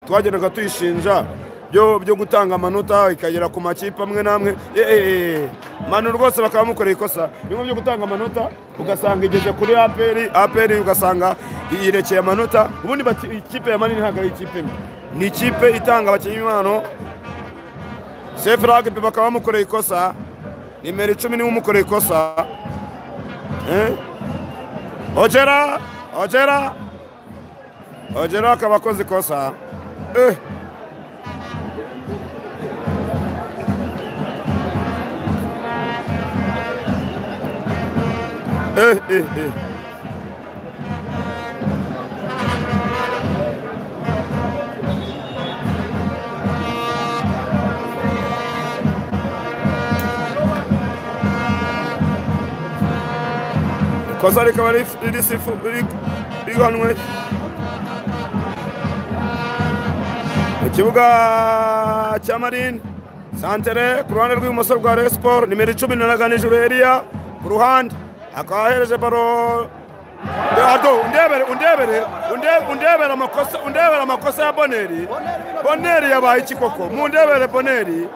twagendaga tuyishinja byo byo gutanga amanota ikagera ku makipe amwe n'amwe manu rwose bakaba bamukoreye ikosa bimwe byo gutanga amanota ugasanga igeze kuri aperi aperi ugasanga irekeye amanota ubundi bati ikipe ya manini ntabwo ari ikipe mbi ni ikipe itanga abakinnyi b'impano sefurage bakaba bamukoreye ikosa nimero icumi niwe umukoreye ikosa ogera ogera ogera akaba akoze ikosa ikosa rikaba rihanwe mu kibuga cya marini santere ku ruhande rw'ibumoso rwa resi siporo nimero icumi na nijoro eriya ku ruhande akaba ahereje baro undebere undebere undebere amakosa undebere amakosa ya boneri boneri yabaye iki koko mundebere boneri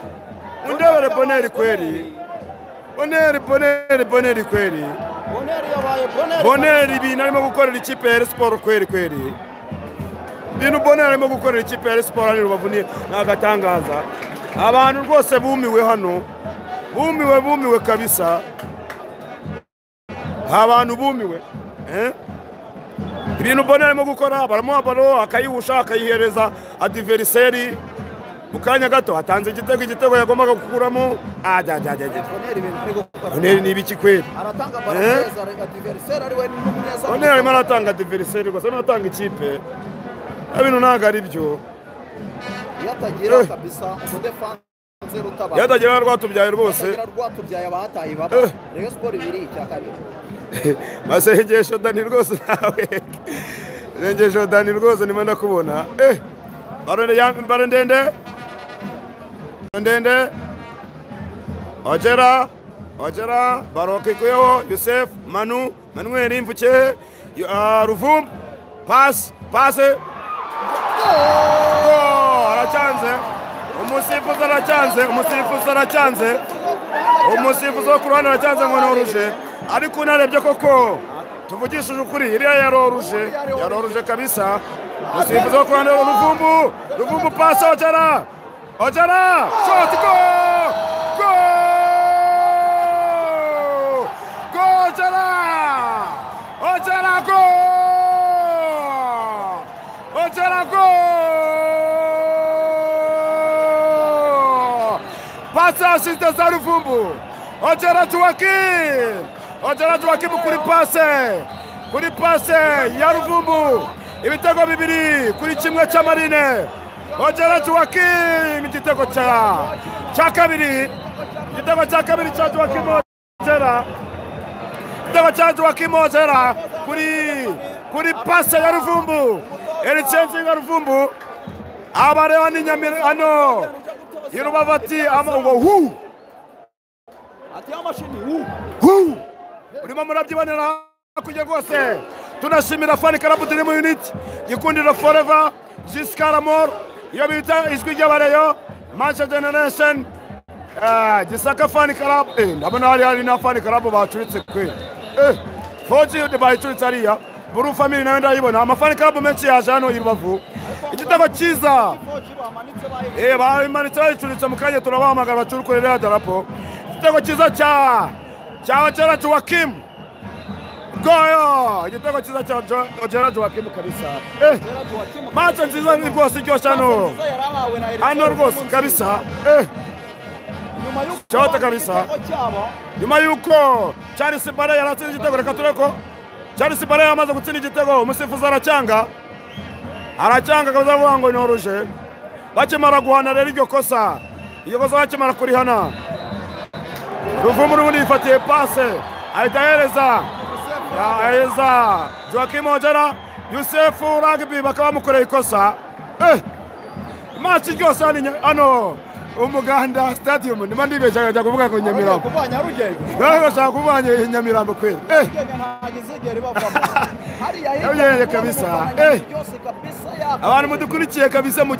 undebere boneri kweri boneri boneri boneri kweri boneri ibintu arimo gukorera ikipe ya siporo kweri kweri ibintu boneri arimo gukorera ikipe ya siporo hano rubavuniye ni agatangaza abantu rwose bumiwe hano bumiwe bumiwe kabisa abantu bumiwe ibintu bonera arimo gukora baramuha baro akayihusha akayihereza adiveriseri mu kanya gato hatanze igitego igitego yagombaga gukuramo bonera ni ibiki kweri bonera arimo aratanga adiveriseri gusa n'atanga ikipe bintu ntabwo ari byo yatagira rwatubyaye rwose masengesho dani rwose nawe sengesho dani rwose ndimo ndakubona baro ndende ndende ogera ogera baro kikuyeho yusef manu manuel imvuke ruvumbu pasi pase aracyanze umusifuzi aracyanze umusifuzi aracyanze umusifuzi wo ku ruhande aracyanze ngo ni oruje ariko unarebye koko tuvugishije ukuri iriya yaroruje yaroruje kabisa umusifuzi wo ku ruhande ruvumbu ruvumbu pasi ogera ogera shoti go go go ogera ogera go ogera go pasi yashinze za ruvumbu ogera tuwakimu ogera tuwakimu kuri pase kuri pase ya ruvumbu ibitego bibiri kuri kimwe cy'amarine ogera tuwakimu igitego cya kabiri igitego cya kabiri cya tuwakimu ogera igitego cya tuwakimu ogera kuri kuri pase ya ruvumbu ericenzi ya ruvumbu abareba ni nyamira hano i rubavu ati ngo hu hu urimo murabyibonera hakurya rwose tunashimira fani karabu turi mu yuniti gikundiro foreva jisikaramoro iyo bita ijwi ry'abareyo masha generation gisaka fani karabu ndabona hari hari na fani karabu bacuritse kwe foji bayicuritse hariya buru famili nawe ndayibona amafani karabu menshi yaje hano i rubavu igitego cyiza bamanitse bayicuritse mu kanya turabahamagara bacurukure ririya darapo igitego cyiza cya cya ogera joakim goyo igitego cyiza cya ogera joakim kabisa mace nziza ni rwose iryoshye hano hano rwose kabisa cyote kabisa nyuma y'uko charles bare yaratsinze igitego reka turebe ko charles bare yamaze gutsinda igitego umusifuzi aracyanga aracyanga akaza avuga ngo nyoruje bakimara guhana rero iryo kosa iryo kosa bakimara kurihana ruvumu n'ubundi yifatiye pase ahita ahereza ahereza joakim ogera yusefu ragbi bakaba bamukoreye ikosa imansi ryose hano umuganda stadium niba ndibeshya nkajya kuvuga ngo nyamirambo nawe bashaka kuvanye nyamirambo kweli kabisa abantu mudukurikiye kabisa mu